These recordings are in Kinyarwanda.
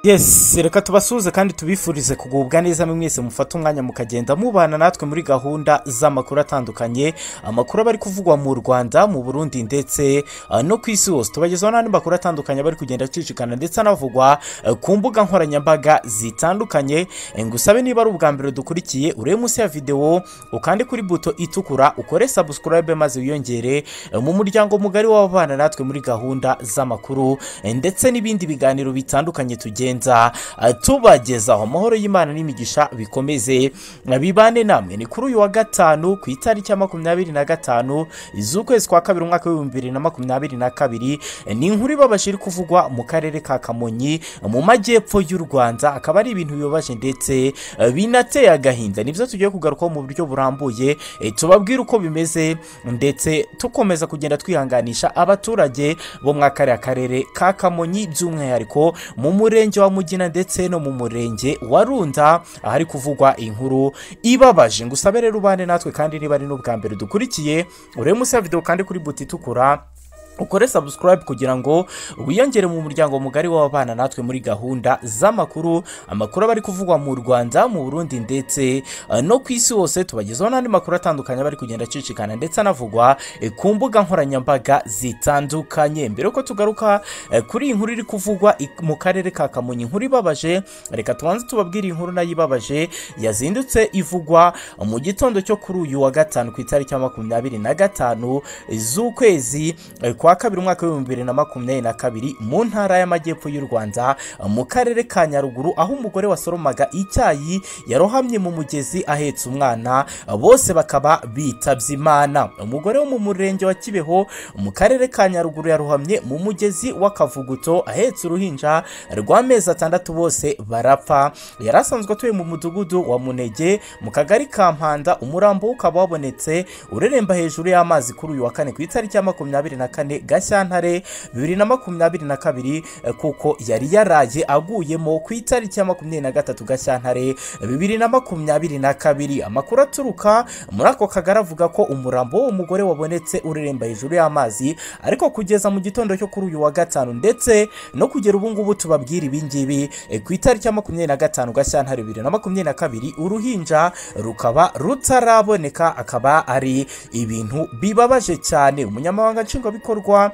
yesi reka tubasuhuze kandi tubifurize kugubwa neza mwese mufate umwanya mukagenda mubana natwe muri gahunda z'amakuru atandukanye amakuru aba ari kuvugwa mu rwanda mu burundi ndetse ah, no ku isi hose tubagezaho n'andi makuru atandukanye aba ari kugenda acicikana ndetse anavugwa eh, ku mbuga nkoranyambaga zitandukanye Eh, ngusabe niba ari ubwa mbere dukurikiye urebe munsi ya videwo ukande kuri buto itukura ukore sabusikarayibe maze wiyongere eh, mu muryango mugari w'ababana natwe muri gahunda z'amakuru eh, ndetse n'ibindi biganiro bitandukanye tugenza eh, tubagezaho amahoro y'imana n'imigisha bikomeze eh, bibane namwe ni kuri uyu wa gatanu ku itariki ya makumyabiri na gatanu z'ukwezi kwa kabiri umwaka w'ibihumbi bibiri na makumyabiri na kabiri Eh, ni inkuru ibabaje iri kuvugwa mu karere ka kamonyi eh, mu majyepfo y'u rwanda akaba ari ibintu bibabaje ndetse eh, binateye agahinda nibyo tugiye kugarukaho mu buryo burambuye eh, tubabwire uko bimeze ndetse tukomeza kugenda twihanganisha abaturage bo muri kariya karere ka kamonyi by'umwihariko mu murenge wa mugina ndetse no mu murenge wa runda ahari kuvugwa inkuru ibabaje ngusabe rero ubane natwe kandi niba ari n'ubwa mbere dukurikiye urebe munsi ya videwo kandi kuri buti itukura ukore subscribe kugira ngo wiyongere mu muryango mugari w'ababana natwe muri gahunda z'amakuru amakuru aba ari kuvugwa mu rwanda mu burundi ndetse eh, no ku isi hose tubagezaho n'andi makuru atandukanye aba ari kugenda acicikana ndetse anavugwa eh, ku mbuga nkoranyambaga zitandukanye mbere yuko tugaruka eh, kuri iyi nkuru iri kuvugwa i- mu karere ka kamonyi inkuru ibabaje reka tubanze tubabwire inkuru nayo ibabaje yazindutse ivugwa mu gitondo cyo kuri uyu wa gatanu ku itariki ya makumyabiri na gatanu z'ukwezi eh, kwa kabiri umwaka w'ibihumbi bibiri na makumyabiri na kabiri mu ntara y'amajyepfo y'u rwanda eh, mu karere ka nyaruguru aho umugore wasoromaga icyayi yarohamye mu mugezi ahetse umwana eh, bose bakaba bitabye imana umugore wo mu murenge wa kibeho mu karere ka nyaruguru yarohamye mu mugezi w'akavuguto ahetse uruhinja rw'amezi atandatu bose barapfa yari asanzwe atuye mu mudugudu wa munege mu kagari ka mpanda umurambo we ukaba wabonetse ureremba hejuru y'amazi kuri uyu wa kane ku itariki ya makumyabiri na kane gashyantare bibiri na makumyabiri na kabiri eh, kuko yari yaraye aguyemo ku itariki ya makumyabiri na gatatu gashyantare bibiri na makumyabiri na kabiri amakuru aturuka muri ako kagari avuga ko umurambo w'uwo mugore wabonetse ureremba hejuru y'amazi ariko kugeza mu gitondo cyo kuri uyu wa gatanu ndetse no kugera ubu ngubu tubabwira ibi ngibi eh, ku itariki ya makumyabiri na gatanu gashyantare bibiri na makumyabiri na kabiri uruhinja rukaba rutaraboneka akaba ari ibintu bibabaje cyane umunyamabanga nshingwabikorwa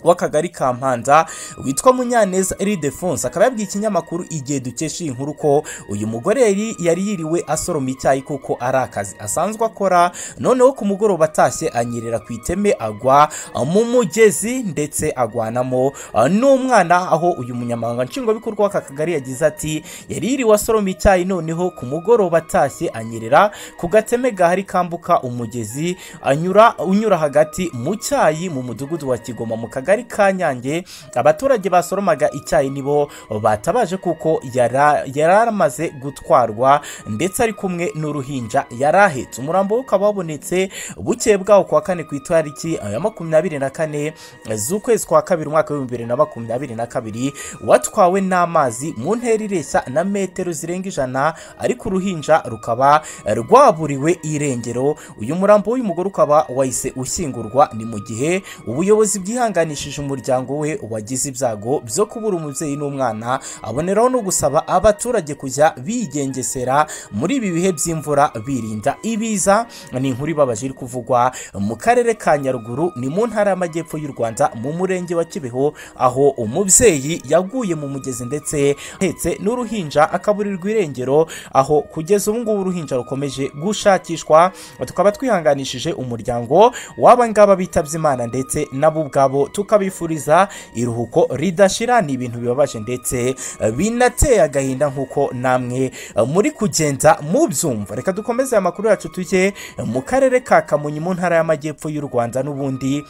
w'akagari ka mpanda witwa munyaneza iridefonse akaba yabwiye ikinyamakuru igihe dukesha iyi nkuru ko uyu mugore yari yari yiriwe asoroma icyayi kuko ari akazi asanzwe akora noneho ku mugoroba atashye anyerera ku iteme agwa mu mugezi ndetse agwanamo ah, n'umwana aho uyu munyamabanga nshingwabikorwa w'aka kagari yagize ati yari yiriwe asoroma icyayi noneho ku mugoroba atashye anyerera ku gateme gahari kambuka umugezi anyura unyura hagati mu cyayi mu mudugudu wa kigoma mu kagari ka nyange abaturage basoromaga icyayi nibo batabaje kuko yara- yari amaze gutwarwa ndetse ari kumwe n'uruhinja yari ahetse umurambo we ukaba wabonetse bukeye bwawo ku wa kane ku itariki ya makumyabiri na kane z'ukwezi kwa kabiri umwaka w'ibihumbi bibiri na makumyabiri na kabiri watwawe n'amazi mu ntera ireshya na metero zirenga ijana ariko uruhinja rukaba rwaburiwe irengero uyu murambo w'uyu mugore ukaba wahise ushyingurwa ni mu gihe ubuyobozi bwihanganishije umuryango we wagize ibyago byo kubura umubyeyi n'umwana aboneraho no gusaba abaturage kujya bigengesera muri ibi bihe by'imvura birinda ibiza ni inkuru ibabaje iri kuvugwa mu karere ka nyaruguru ni mu ntara y'amajyepfo y'u rwanda mu murenge wa kibeho aho umubyeyi yaguye mu mugezi ndetse ahetse n'uruhinja akaburirwa irengero aho kugeza ubu ngubu uruhinja rukomeje gushakishwa tukaba twihanganishije umuryango w'aba ngaba bitabye imana ndetse nabo ubwabo tukabifuriza iruhuko ridashira ni ibintu bibabaje ndetse eh, binateye agahinda nk'uko namwe eh, muri kugenda mubyumva reka dukomeze aya makuru yacu tujye eh, mu karere ka kamonyi mu ntara y'amajyepfo y'u rwanda n'ubundi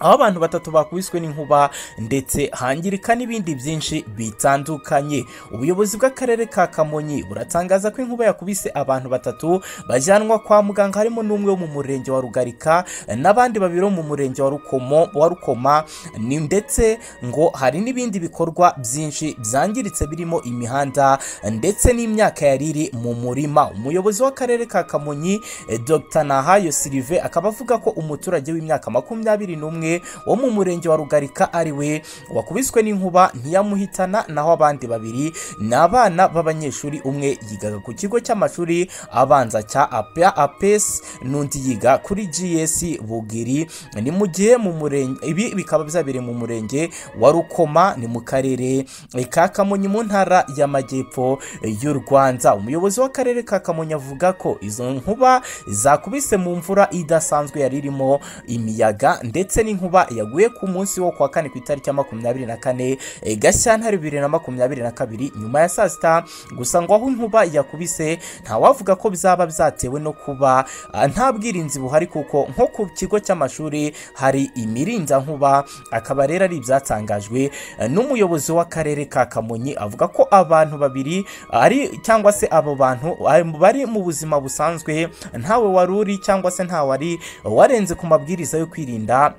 aho abantu batatu bakubiswe n'inkuba ndetse hangirika n'ibindi byinshi bitandukanye ubuyobozi bw'akarere ka kamonyi buratangaza ko inkuba yakubise abantu batatu bajyanwa kwa muganga harimo n'umwe wo mu murenge wa rugarika n'abandi babiri bo mu murenge wa rukomo wa rukoma ni ndetse ngo hari n'ibindi bikorwa byinshi byangiritse birimo imihanda ndetse n'imyaka yari iri mu murima umuyobozi w'akarere ka kamonyi eh, dr nahayo sirive akaba avuga ko umuturage w'imyaka makumyabiri n'umwe umwe wo mu murenge wa rugarika ari we wakubiswe n'inkuba ntiyamuhitana naho abandi babiri ni abana b'abanyeshuri umwe yigaga ku kigo cy'amashuri abanza cya apesi n'undi yiga kuri gs bugiri ni mu gihe mu murenge ibi bikaba byabereye mu murenge wa rukoma ni mu karere ka kamonyi mu ntara y'amajyepfo y'u rwanda umuyobozi w'akarere ka kamonyi avuga ko izo nkuba zakubise mu mvura idasanzwe yari irimo imiyaga ndetse n'inkuba yaguye ku munsi wo kwa kane ku itariki ya makumyabiri na kane e, gashyantare bibiri na makumyabiri na kabiri nyuma ya saa sita gusa ngo aho inkuba yakubise ntawavuga ko bizaba byatewe no kuba ah, nta bwirinzi buhari kuko nko ku kigo cy'amashuri hari imirindankuba akaba rero ari ibyatangajwe eh, n'umuyobozi w'akarere ka kamonyi avuga ko abantu babiri ari cyangwa se abo bantu ah, bari mu buzima busanzwe ntawe wari uri cyangwa se ntawari warenze ku mabwiriza yo kwirinda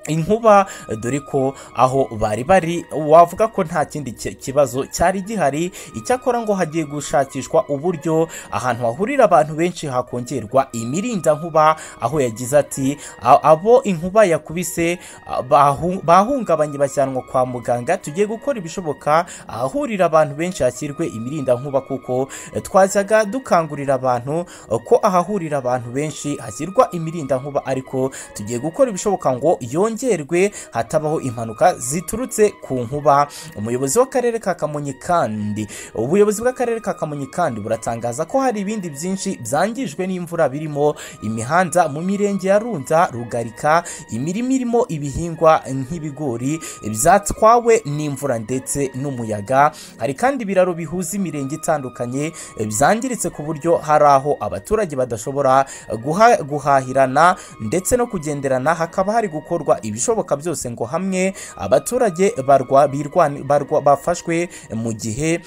inkuba dore ko aho bari bari wavuga ko nta kindi ki- kibazo cyari gihari icyakora ngo hagiye gushakishwa uburyo ahantu hahurira abantu benshi hakongerwa imirindankuba aho yagize ati "A- abo inkuba yakubise a- bahu- bahungabanye bajyanwa kwa muganga tugiye gukora ibishoboka ahahurira abantu benshi hashyirwe imirindankuba kuko eh, twajyaga dukangurira abantu eh, ko ahahurira abantu benshi hashyirwa imirindankuba ariko tugiye gukora ibishoboka ngo yongerwe hatabaho impanuka ziturutse ku nkuba umuyobozi w'akarere ka kamonyi kandi ubuyobozi bw'akarere ka kamonyi kandi buratangaza ko hari ibindi byinshi byangijwe n'imvura birimo imihanda mu mirenge ya runza rugarika imirima irimo ibihingwa nk'ibigori byatwawe n'imvura ndetse n'umuyaga hari kandi ibiraro bihuza imirenge itandukanye byangiritse ku buryo hari aho abaturage badashobora guha- guhahirana ndetse no kugenderana hakaba hari gukorwa ibishoboka byose ngo hamwe abaturage barwa, birwa- barwa, bafashwe mu gihe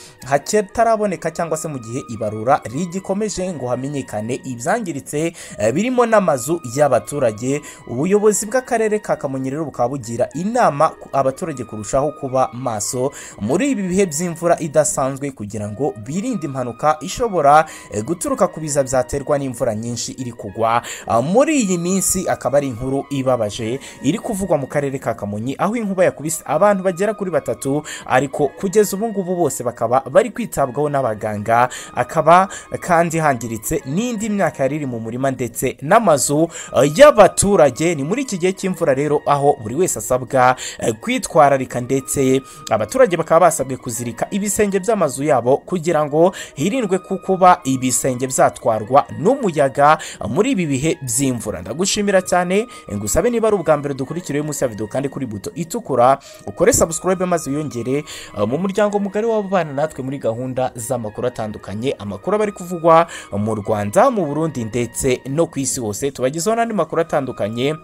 hataraboneka cyangwa se mu gihe ibarura rigikomeje ngo hamenyekane ibyangiritse eh, birimo n'amazu y'abaturage ubuyobozi bw'akarere ka kamonyi rero bukaba bugira inama ku- abaturage kurushaho kuba maso muri ibi bihe by'imvura idasanzwe kugira ngo birinde impanuka ishobora eh, guturuka ku biza byaterwa n'imvura nyinshi iri kugwa Ah, muri iyi minsi akaba ari inkuru ibabaje iri kuvugwa mu karere ka kamonyi aho inkuba yakubise abantu bagera kuri batatu ariko kugeza ubu ngubu bose bakaba bari kwitabwaho n'abaganga akaba kandi hangiritse n'indi myaka yari iri mu murima ndetse n'amazu eh, y'abaturage ni muri iki gihe cy'imvura rero aho buri wese asabwa eh, kwitwararika ndetse abaturage bakaba basabwe kuzirika ibisenge by'amazu yabo kugira ngo hirindwe ku kuba ibisenge byatwarwa n'umuyaga muri ibi bihe by'imvura ndagushimira cyane ngusabe niba ari ubwa mbere dukurikiriye munsi ya video kandi kuri buto itukura ukore subscribe maze wiyongere eh, mu muryango mugari w'abana natwe muri gahunda z'amakuru atandukanye amakuru aba ari kuvugwa mu Rwanda mu Burundi ndetse no ku isi hose tubagezaho n'andi makuru atandukanye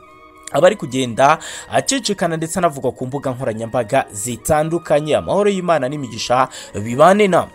aba ari kugenda acicikana ndetse anavugwa ku mbuga nkoranyambaga zitandukanye amahoro y'imana n'imigisha bibane namwe